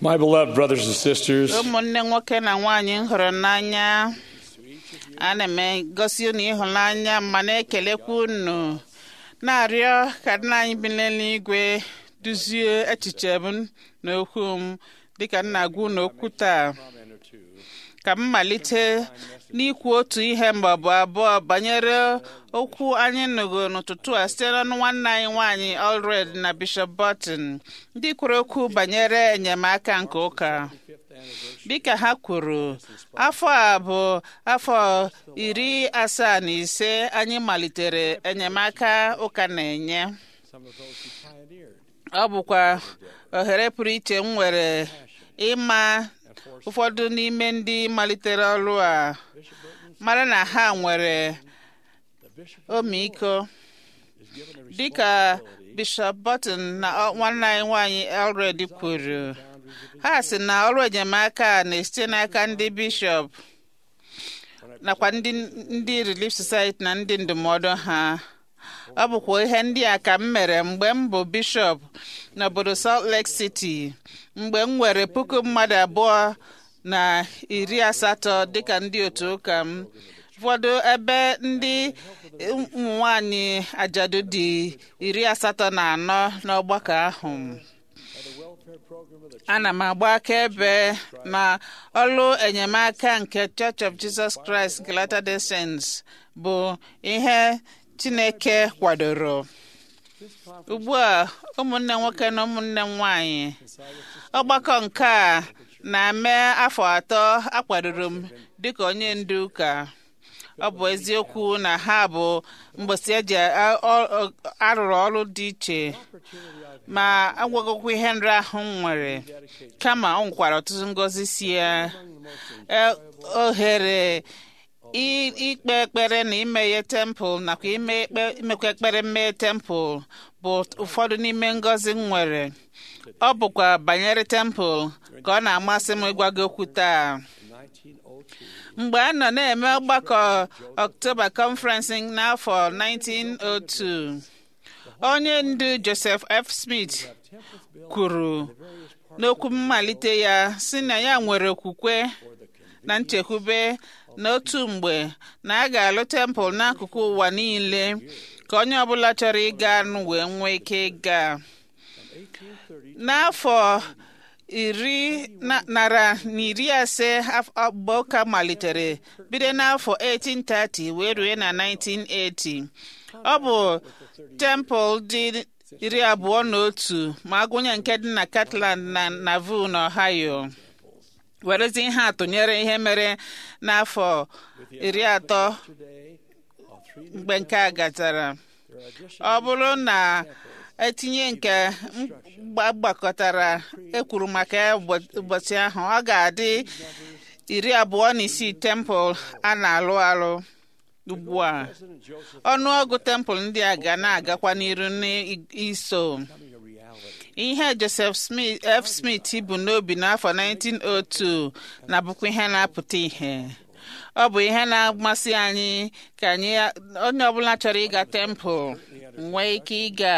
My beloved brothers and sisters, ụmụnne nwoke na nwaanyị m hụrụ n'anya ana m egosi unu ịhụnanya ma na-ekelekwa unu na-arịọ ka nna anyị bi n'eluigwe duzie echiche m na okwu m dịka m na-agwa unu okwu taa ka m malite n'ikwu otu ihe ma ọ bụ abụọ banyere okwu anyị nụgo n'ụtụtụ a site n'ọnụ nwanne anyị nwaanyị Allred na Bishop Burton ndị kwuru okwu banyere enyemaka nke ụka dịka ha kwuru afọ a bụ afọ iri asaa na ise anyị malitere enyemaka ụka na-enye ọ bụkwa ohere pụrụ iche m nwere ịma ụfọdụ n'ime ndị malitere ọrụ a mara na ha nwere ọmịiko dịka Bishop Burton na nwanne anyị nwanyị Allred kwuru ha sị na ọrụ enyemaka a na-esite n'aka ndị bishọp nakwa ndị ndị Relief Society na ndị ndụmọdụ ha ọ bụkwa ihe ndị a ka m mere mgbe m bụ bishọp n'obodo Salt Lake City mgbe m nwere puku mmadụ abụọ na iri asatọ dịka ndị otu ụka m ụfọdụ ebe ndị ụmụ nwanyị ajadu dị iri asatọ na anọ n'ọgbakọ ahụ ana m agba akaebe na ọrụ enyemaka nke Church of Jesus Christ nke Latter-day Saints bụ ihe Chineke kwadoro ugbu a ụmụnne nwoke na ụmụnne nwanyị ọgbakọ nke a na-eme afọ atọ akwadoro m dịka onye ndu ụka ọ bụ eziokwu na ha bụ mgbesi eji arụrụ ọrụ dị iche ma agwagokwa ihe nri ahụ m nwere kama ọ nwekwara ọtụtụ ngọzi si ya ohere ikpe ekpere na imeghe tempụl nakwa imekwa ekpere mmeghe tempụl bụ ụfọdụ n'ime ngọzi m nwere ọ bụkwa banyere tempụl ka ọ na-amasị m ịgwa gị okwu taa mgbe a nọ na-eme ọgbakọ October Conference n'afọ 1902 onye ndu Joseph F. Smith kwuru n'okwu mmalite ya sị na ya nwere okwukwe na nchekwube n'otu mgbe na a ga-alụ tempụl n'akụkụ ụwa niile ka onye ọbụla chọrọ ịga anụ wee nwee ike ịga n'afọ iri nara na iri ase mgbe ụka malitere bido n'afọ 1830 wee rue na 1980 ọ bụ tempụl dị iri abụọ na otu ma agụnye nke dị na Catland na Nauvoo na Ohio werezi ihe atụnyere ihe mere n'afọ iri atọ mgbe nke a gachara ọ bụrụ na etinye nke gbakọtara ekwuru maka ụbọchị ahụ ọ ga-adị iri abụọ na isii tempụl a na-alụ alụ ugbu a ọnụọgụ tempụl ndị a ga na-agakwa n'iru n'iso ihe Joseph Smith F. Smith bụ n'obi n'afọ 1902 na-abụkwa ihe na-apụta ihe ọ bụ ihe na-amasị anyị ka anyị onye ọbụla chọrọ ịga tempụl nwee ike ịga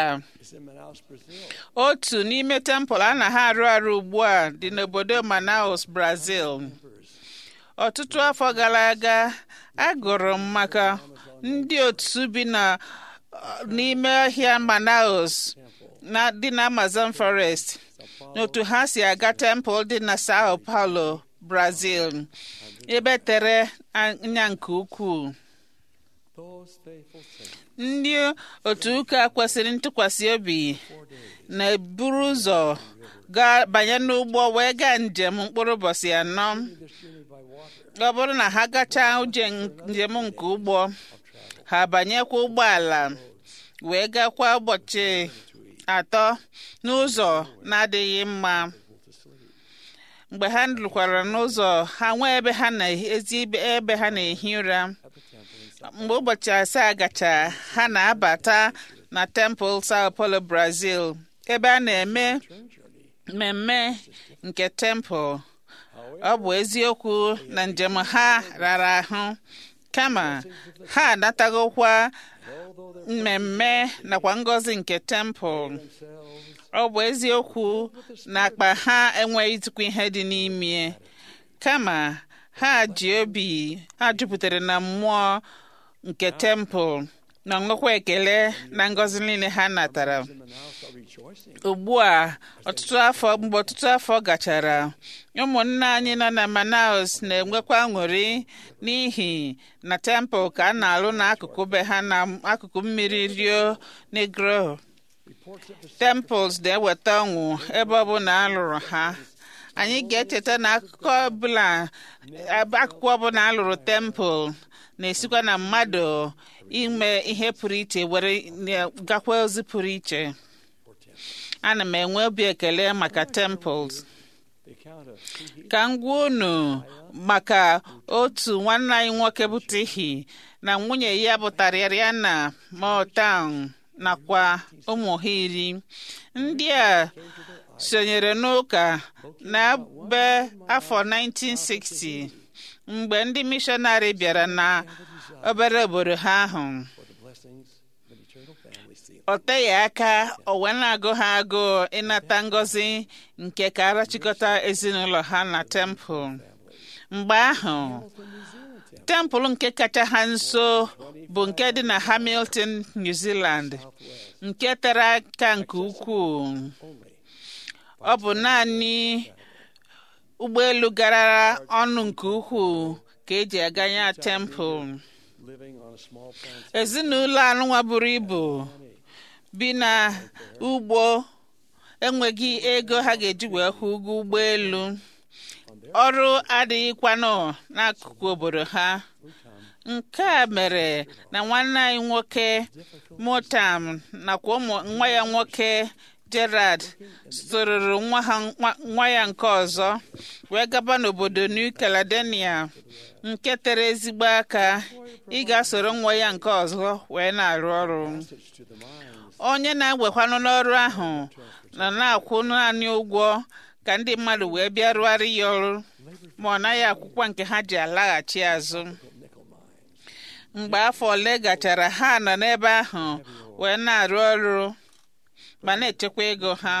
otu n'ime tempụl a na ha arụ arụ ugbu a dị n'obodo Manaus Brazil ọtụtụ afọ gara aga agụrụ m maka ndị otu bi na n'ime ọhịa Manaus na dị na Amazon Forest n'otu ha si aga tempụl dị na Sao Paulo Brazil ebe tere anya nke ukwuu ndị otu ụka kwesịrị ntụkwasị obi na-eburu ụzọ gaa banye n'ụgbọ wee gaa njem mkpụrụ ụbọchị anọ ọ bụrụ na ha gachaa uje njem nke ụgbọ ha banyekwa ụgbọala wee gakwa ụbọchị atọ n'ụzọ na-adịghị mma mgbe ha lụkwara n'ụzọ ha nwee ebe ha na-ezi ebe ha na-ehi ụra mgbe ụbọchị asaa gacha ha na-abata na tempụl Sao Paulo Brazil ebe a na-eme mmemme nke tempụl ọ bụ eziokwu na njem ha rara ahụ kama ha anatagokwa mmemme nakwa ngọzi nke tempụl ọ bụ eziokwu na akpa ha enweghịzikwa ihe dị n'ime kama ha ji obi ha jupụtara na mmụọ nke tempụl na nwekwa ekele na ngọzi niile ha natara in Manaus are rejoicing. ugbu a ọtụtụ afọ mgbe ọtụtụ afọ gachara ụmụnne anyị nọ na Manaus na-enwekwa aṅụrị n'ihi na tempụl ka a na-alụ n'akụkụ be ha na akụkụ mmiri Rio Negro Reports of the temples na-eweta ọṅụ ebe ọ bụla a lụrụ ha anyị ga-echeta na akụkọ ọbụla akụkọ ọbụla a lụrụ tempụl na-esikwa na mmadụ ime ihe pụrụ iche were gakwa ozi pụrụ iche ana m enwe obi ekele maka temples the account of Tihi ka m gwa unu maka otu nwanne anyị nwoke bụ Tihi na nwunye ya bụ Tariana Motown nakwa ụmụ ha iri ndị a sonyere n'ụka na be afọ 1960 mgbe ndị mishọnarị bịara na obere obodo ha ahụ for the blessings of an eternal family seal. ọ teghị aka o wee na-agụ ha agụụ ịnata ngọzi nke ka arachịkọta ezinụlọ ha na tempụl mgbe ahụ tempụl nke kacha ha nso bụ nke dị na Hamilton New Zealand nke tere aka nke ukwuu ọ bụ naanị ụgbọelu gara ọnụ nke ukwuu ka eji aga ya tempụl Living on a small plantation. ezinụlọ anụnwa buru ibu bi na ugbo enweghị ego ha ga-eji wee kwụ ụgwọ ụgbọelu ọrụ adịghịkwanụ n'akụkụ obodo ha nke a mere na nwanne anyị nwoke motam nakwa ụmụ nwa ya nwoke gerard sororo nwa ha nwa- nwa ya nke ọzọ wee gaba n'obodo new caledonia nke tere ezigbo aka ị ga-asoro nwa ya nke ọzọ wee na-arụ ọrụ To the mines. onye na-egwekwanụ n'ọrụ ahụ nọ na-akwụ naanị ụgwọ ka ndị mmadụ wee bịa rụgharị ya ọrụ ma ọ naghị akwụkwọ nke ha ji alaghachi azụ Nickel mine. mgbe afọ ole gachara ha nọ n'ebe ahụ wee na-arụ ọrụ ma na-echekwa ego ha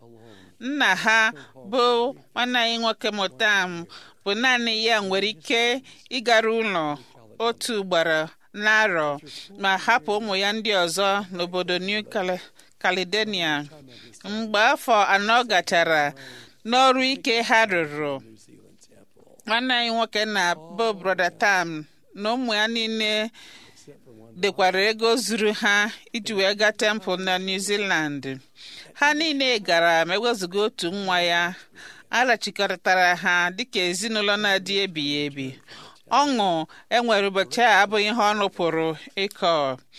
nna ha bụ nwanne anyị nwoke Motam bụ naanị ya nwere ike ịgara ụlọ otu ugboro n'arọ ma hapụ ụmụ ya ndị ọzọ n'obodo New Cale- Caledonia mgbe afọ anọ gachara n'ọrụ ike ha rụrụ New Zealand temple. nwanne anyị nwoke na bụ broda tam na ụmụ ya niile dekwara ego zuru ha iji wee gaa tempụl na New Zealand ha niile gara ma ewezuga otu nwa ya arachikọtara ha dịka ezinụlọ na-adị ebighị ebi ọṅụ enwere ụbọchị a abụghị ihe ọnụ pụrụ ịkọ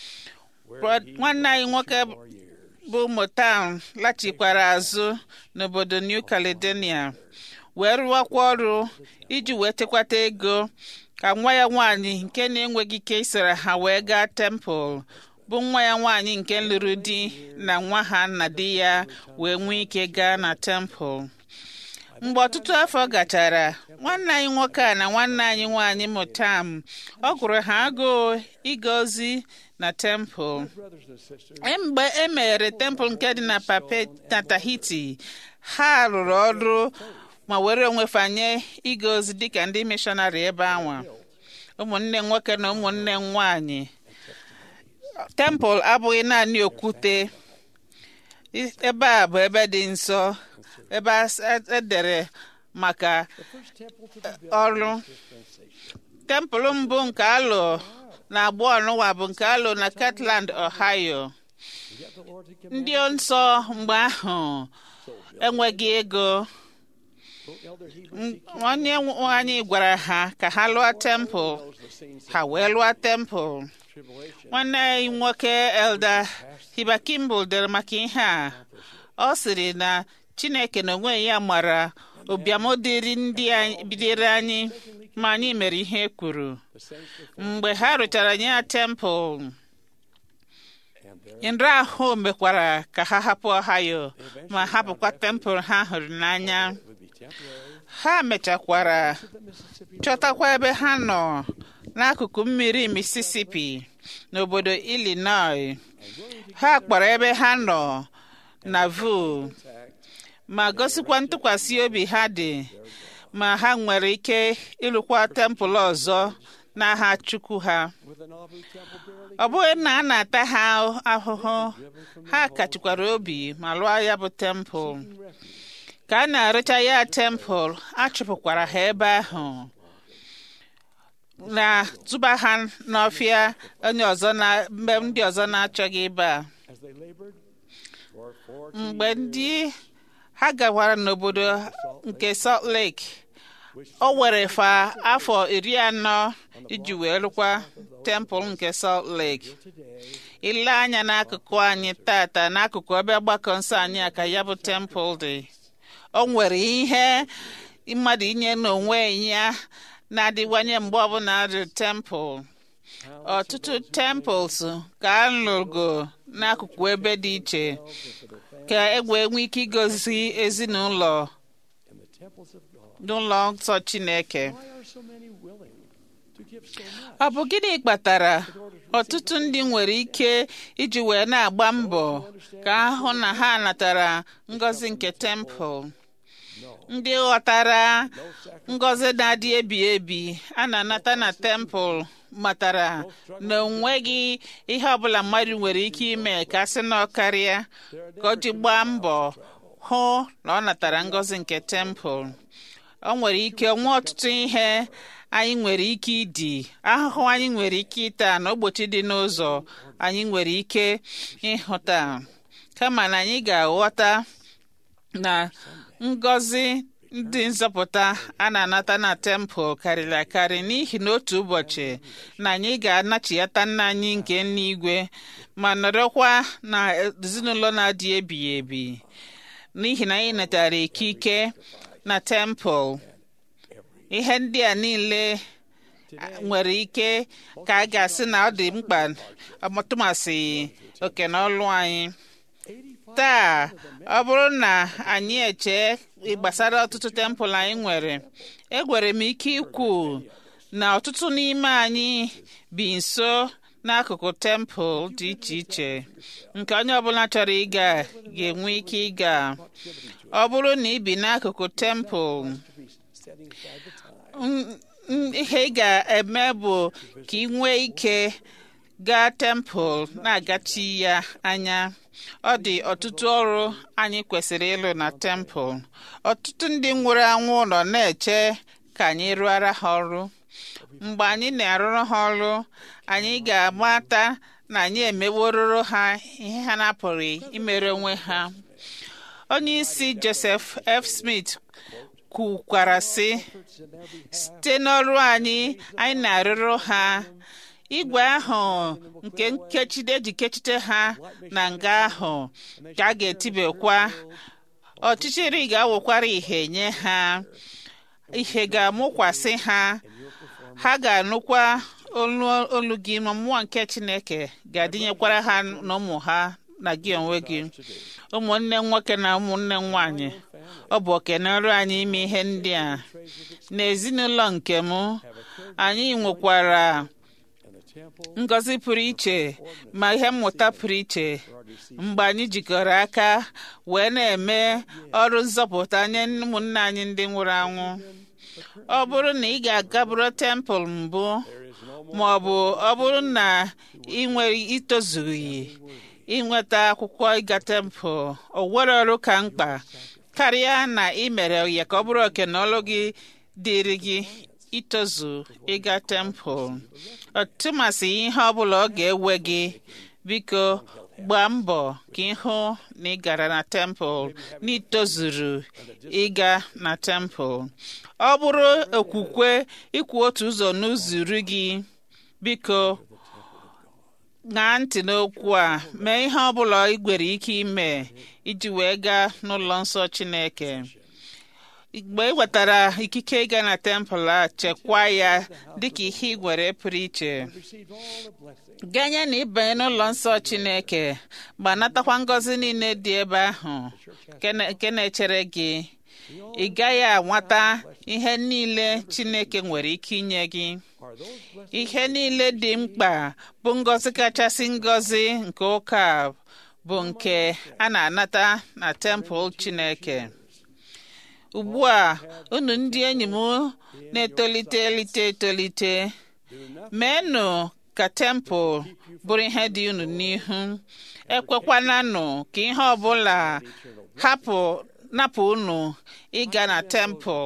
Bro- nwanne anyị nwoke bụ Motown lachikwara azụ n'obodo New Caledonia wee rụwakwa ọrụ iji wee tekwata ego ka nwa ya nwaanyị nke na-enweghị ike isoro ha wee gaa tempụl bụ nwa ya nwaanyị nke lụrụ di na nwa ha na di ya wee nwee ike gaa na tempụl mgbe ọtụtụ afọ gachara nwanne anyị nwoke a na nwanne anyị nwaanyị Motam ọ gụrụ ha agụụ ịga ozi na tempụl Brothers and sisters. E mgbe e meghere tempụl nke dị na pape na Tahiti ha rụrụ ọrụ ma were onwe fanye ịga ozi dịka ndị mishọnarị ebe anwa ụmụnne nwoke na ụmụnne nwanyị tempụl abụghị naanị okwute I- ebe a bụ ebe dị nsọ ebe a s- e- edere maka First temple to be built ọrụ dispensation. tempụl mbụ nke alụ na agbụ ọnụwa bụ nke alụ na Kirtland Ohio Yet the Lord had ndị commanded nsọ mgbe ahụ enweghị ego so Elder Heber M- onye nwe anyị gwara ha ka ha lụọ tempụl knows the scenes ha wee lụọ tempụl of tribulation. nwanne anyị nwoke elda hiba kimball dere maka ihe a ọ sịrị na chineke na onwe ya mara ụbịam dịrị ndị anyị- bidoro anyị ma anyị mere ihe e kwuru The saints were mgbe ha rụchara ya tempụl and there nrọ ahụ mekwara ka ha hapụ ohio ma hapụkwa tempụl ha hụrụ n'anya would be temporary. ha mechakwara The Mississippi chọtakwa ebe ha nọ n'akụkụ mmiri Mississippi n'obodo Illinois ha kpọrọ ebe ha nọ na vu ma gosikwa ntụkwasị obi ha dị ma ha nwere ike ịlụkwa tempụl ọzọ n'aha chukwu ha ọ bụghị na a na-ata ha ahụhụ ha kachikwara obi ma lụọ ya bụ tempụl ka a na-arụcha ya tempụl a chụpụkwara ha ebe ahụ na tụba ha n'ọfịa onye ọzọ na mgbe ndị ọzọ na-achọghị ịba mgbe ndị ha gawara n'obodo nke Salt Lake o were fa afọ iri anọ iji wee rụkwa tempụl nke Salt Lake ile anya n'akụkụ anyị tata n'akụkụ ebe ọgbakọ nsọ anyị a ka ya bụ tempụl dị o nwere ihe mmadụ inye n'onwe ya na-adịwanye mgbe ọbụla dị tempụl ọtụtụ temples ka a lụgo n'akụkụ ebe dị iche ka e wee nwee ike igozi ezinụlọ n'ụlọ nsọ Chineke ọ bụ gịnị kpatara ọtụtụ ndị nwere ike iji wee na-agba mbọ ka ahụ na ha natara ngọzi nke tempụl ndị ghọtara ngọzi na-adị ebi ebi a na-anata na tempụl matara na onweghị ihe ọbụla mmadụ nwere ike ime ka a sị na ọ karịa ka o ji gbaa mbọ hụ na ọ natara ngọzi nke tempụl o nwere ike nwee ọtụtụ ihe anyị nwere ike ịdị ahụhụ anyị nwere ike ịta na ogbochi dị n'ụzọ anyị nwere ike ịhụta kama na anyị ga-aghọta na ngọzi ndị nzọpụta a na-anata na tempụl karịrị akarị n'ihi na otu ụbọchị na anyị ga-anachiyata nna anyị nke n'igwe ma nọrọkwa na ezinụlọ na-adị ebighị ebi n'ihi na anyị natara ikike na tempụl ihe ndị a niile nwere ike ka a ga-asị na ọ dị mkpa ọtụmasị oke na ọlụ anyị taa ọ bụrụ na anyị eche gbasara ọtụtụ tempụl anyị nwere egwere m ike ikwu na ọtụtụ n'ime anyị bi nso n'akụkụ tempụl dị iche iche nke onye ọbụla chọrọ ịga ga-enwe ike ịga ọ bụrụ na ị bi n'akụkụ tempụl ihe ị ga-eme bụ ka ị nwee ike gaa tempụl na-agachi ya anya ọ dị ọtụtụ ọrụ anyị kwesịrị ịlụ na tempụl ọtụtụ ndị nwụrụ anwụ nọ na-eche ka anyị rụọra ha ọrụ mgbe anyị na-arụrụ ha ọrụ anyị ga-amata na anyị emewororo ha ihe ha na-apụghị imere onwe ha onye isi Joseph F. Smith kwukwara sị site n'ọrụ anyị anyị na-arụrụ ha igwe ahụ nke nkechide eji kechite ha na nga ahụ ka a ga-etibekwa ọchịchịrị ga-awụkwara ihe nye ha ihe ga-amụkwasị ha ha ga-anụkwa olu gị ma mmụọ nke Chineke ga-adịnyekwara ha na ụmụ ha na gị onwe gị ụmụnne nwoke na ụmụnne nwanyị ọ bụ okene ọrụ anyị ime ihe ndị a n'ezinụlọ nke m anyị nwekwara ngọzi pụrụ iche ma ihe mmụta pụrụ iche mgbe anyị jikọrọ aka wee na-eme ọrụ nzọpụta nye ụmụnne anyị ndị nwụrụ anwụ ọ bụrụ na ị ga-agaburu tempụl mbụ ma ọ bụ ọ bụrụ na ị nwere itozughị inweta akwụkwọ ịga tempụl o nwere ọrụ ka mkpa karịa na ị mere ya ka ọ bụrụ oke na ọlụ gị dịrị gị itozu ịga tempụl ọtụmasị ihe ọbụla ọ ga-ewe gị biko gbaa mbọ ka ịhụ na ị gara na tempụl na itozuru ịga na tempụl ọ bụrụ okwukwe ikwu otu ụzọ n'ụzọ iri gị biko ṅaa ntị n'okwu a mee ihe ọbụla ị nwere ike ime iji wee gaa n'ụlọ nsọ Chineke mgbe ị wetara ikike ịga na tempụl a chekwaa ya dịka ihe ị nwere pụrụ iche ganye na ịbanye n'ụlọ nsọ Chineke ma natakwa ngọzi niile dị ebe ahụ nke na-echere gị ị gaghị anwata ihe niile Chineke nwere ike inye gị ihe niile dị mkpa bụ ngọzi kachasị ngọzi nke ụka bụ nke a na-anata na tempụl Chineke ugbu a unu ndị enyi m na-etolite elite etolite meenụ ka tempụl bụrụ ihe dị unu n'ihu ekwekwananụ ka ihe ọbụla hapụ napụ unu ịga na tempụl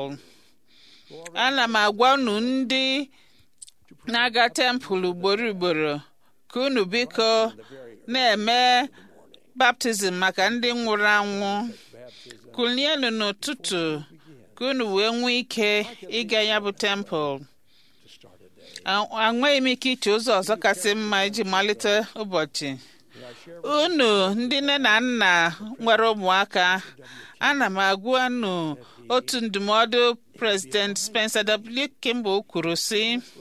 ana m agwa unu ndị na-aga tempụl ugboro ugboro ka unu biko na-eme baptizim maka ndị nwụrụ anwụ kulienu n'ụtụtụ ka unu wee nwee ike ịga ya bụ tempụl enweghị m ike iche ụzọ ọzọ kasị mma iji malite ụbọchị unu ndị nne na nna nwere ụmụaka ana m agwa unu otu ndụmọdụ prezident Spencer W. Kimball kwuru sị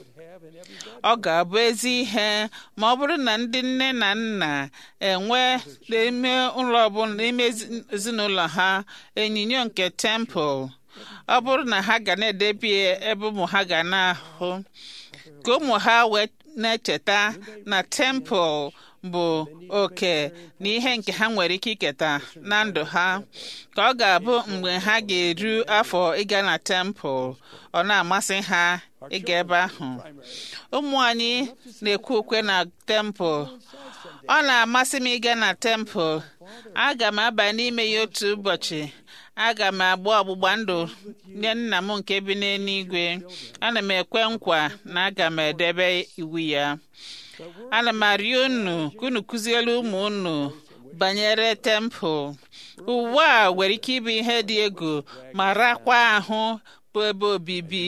ọ ga-abụ ezi ihe ma ọ bụrụ na ndị nne na nna enwe n'ime ụlọ ọbụla n'ime ezinụlọ ha onyinyo nke tempụl ọ bụrụ na ha ga na-edebi ebe ụmụ ha ga na-ahụ ka ụmụ ha wee na-echeta na tempụl bụ oke na ihe nke ha nwere ike iketa na ndụ ha ka ọ ga-abụ mgbe ha ga-eru afọ ịga na tempụl ọ na-amasị ha ịga ebe ahụ ụmụ anyị na-ekwu ukwe na tempụl ọ na-amasị m ịga na tempụl aga m aba n'ime ya otu ụbọchị aga m agba ọgbụgba ndụ nye nna m nke bi n'eluigwe ana m ekwe nkwa na aga m edebe iwu ya ana m arịọ unu ka unu kụziere ụmụ unu banyere tempụl ụwa a nwere ike ịbụ ihe dị egwu ma rakwa ahụ bụ ebe obibi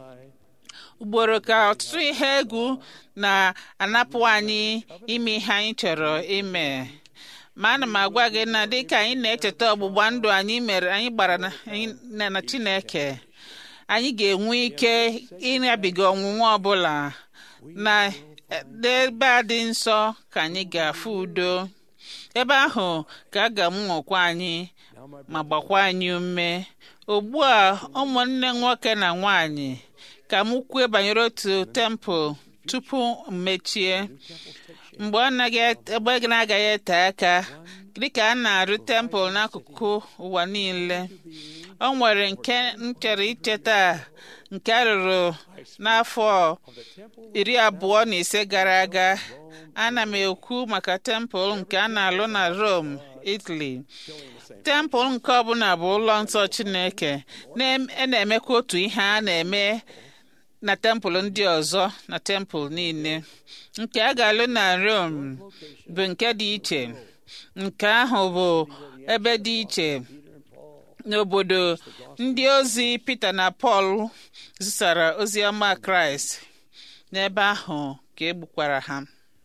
ugboro ka ọtụtụ ihe egwu na-anapụ anyị ime ihe anyị chọrọ ime ma ana m agwa gị na dịka anyị na-echeta ọgbụgba ndụ anyị mere anyị gbara na Chineke anyị ga-enwe ike ịnabiga ọnwụnwa ọbụla na n'ebe a dị nsọ ka anyị ga-afụ udo ebe ahụ ka a ga-amụnwekwa anyị ma gbakwa anyị ume ugbu a ụmụnne nwoke na nwanyị ka m kwue banyere otu tempụl tupu mmechie mgbe ọ na-agaghị ete aka dịka a na-arụ tempụl n'akụkụ ụwa niile o nwere nke m chọrọ icheta nke a rụrụ n'afọ iri abụọ na ise gara aga ana m ekwu maka tempụl nke a na-alụ na Rome Italy tempụl nke ọbụla bụ ụlọ nsọ Chineke na-emekwa otu ihe a na-eme na tempụl ndị ọzọ na tempụl niile nke a ga-alụ na Rome bụ nke dị iche nke ahụ bụ ebe dị iche n'obodo ndị ozi Pita na Pọl zisara ozi ọma Kraịst n'ebe ahụ ka egbukwara ha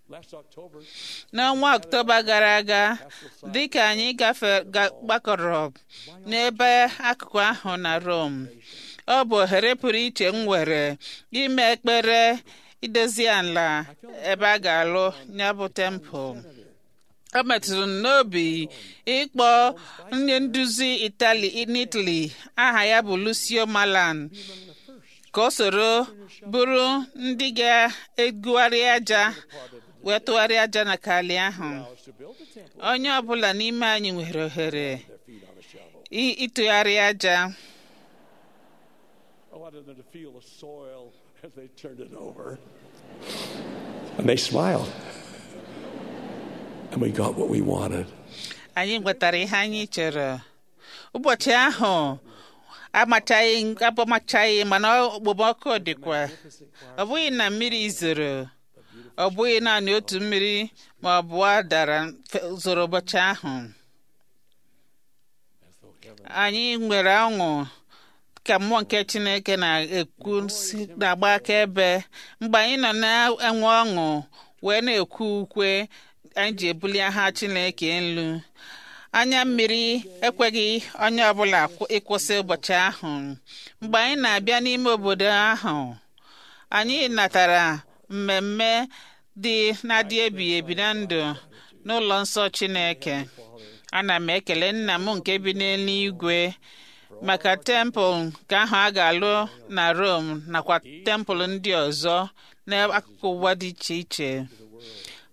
n'ọnwa Ọktoba gara aga dịka anyị gbakọrọ n'ebe akụkụ ahụ na Rome ọ bụ ohere pụrụ iche m nwere ime ekpere idozi ala ebe a ga-alụ ya bụ tempụl ọ metụrụ m n'obi ịkpọ onye nduzi itali n'Italy aha ya bụ Lucio Malan ka o soro bụrụ ndị ga-egugharị aja wee tụgharịa aja na kali ahụ onye ọbụla n'ime anyị nwere ohere ịtụgharị aja I wanted them to feel the soil as they turned it over. And they smiled. And we got what we wanted. anyị nwetara ihe anyị chọrọ ụbọchị ahụ amachaghị abụmachaghị mana okpomọkụ dịkwa ọ bụghị na mmiri zoro ọ bụghị naanị otu mmiri ma ọ bụ dara zoro ụbọchị ahụ anyị nwere ọṅụ ka mmụọ nke chineke na-ekwu na-agba akaebe mgbe anyị nọ na-enwe ọṅụ wee na-ekwu ukwe anyị ji ebuli aha chineke elu anya mmiri ekweghị onye ọbụla ịkwụsị ụbọchị ahụ mgbe anyị na-abịa n'ime obodo ahụ anyị natara mmemme dị na-adị ebighị ebi na ndụ n'ụlọ nsọ chineke ana m ekele nna m nke bi n'eluigwe maka tempụl nke ahụ a ga-alụ na Rome nakwa tempụl ndị ọzọ n'akụkụ ụwa dị iche iche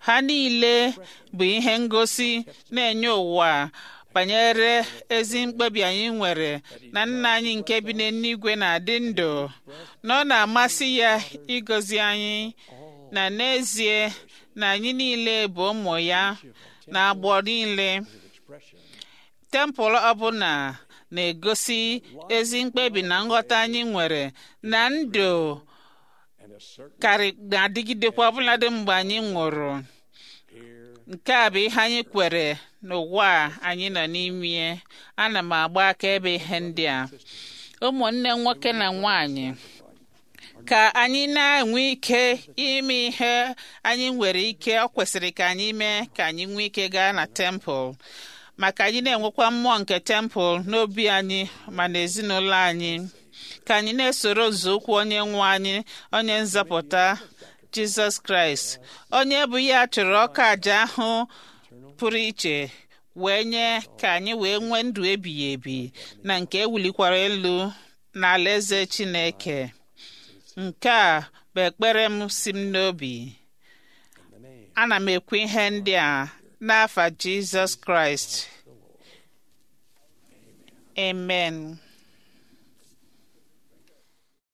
ha niile bụ ihe ngosi na-enye ụwa banyere ezi mkpebi anyị nwere na nna anyị nke bi n'eluigwe na-adị ndụ na ọ na-amasị ya ịgọzi anyị na n'ezie na anyị niile bụ ụmụ ya na agbọ niile tempụl ọbụla na-egosi ezi mkpebi na nghọta anyị nwere na ndụ karị na-adịgidekwa ọbụladị mgbe anyị nwụrụ nke a bụ ihe anyị kwere n'ụwa anyị nọ n'ime ana m agba akaebe ihe ndị a ụmụnne nwoke na nwanyị ka anyị na-enwe ike ime ihe anyị nwere ike ọ kwesịrị ka anyị mee ka anyị nwee ike gaa na tempụl maka anyị na-enwekwa mmụọ nke tempụl n'obi anyị ma na ezinụlọ anyị ka anyị na-esoro nzọụkwụ onye nwe anyị onye nzọpụta jizọs kraịst onye bụ ya chụrụ ọka aja ahụ pụrụ iche wee nye ka anyị wee nwee ndụ ebighị ebi na nke ewulikwara elu n'ala eze chineke nke a bụ ekpere m si m n'obi ana m ekwu ihe ndị a n'afa jizọs kraịst amen